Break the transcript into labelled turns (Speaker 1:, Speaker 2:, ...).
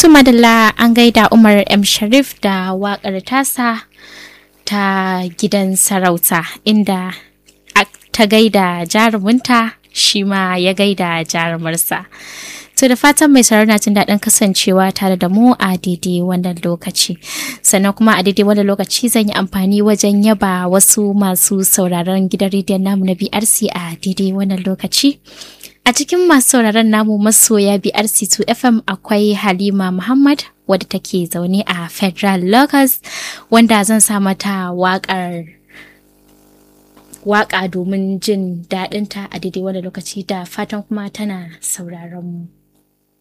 Speaker 1: To madalla an gaida Umar M. Sharif da waƙar tasa ta gidan sarauta inda ta gaida jarumunta shi ma ya gaida jarumarsa. To da fatan mai sauraro na jin daɗin kasancewa tare da mu a daidai wannan lokaci. Sannan kuma a daidai wannan lokaci zan yi amfani wajen yaba wasu masu sauraron gidan rediyon namu na BRC a daidai wannan lokaci. A cikin masu sauraron namu masoya BRC2 FM akwai Halima Muhammad wadda take zaune a Federal Locus wanda zan sa mata waƙar waƙa domin jin daɗinta a daidai wani lokaci da fatan kuma tana sauraron mu.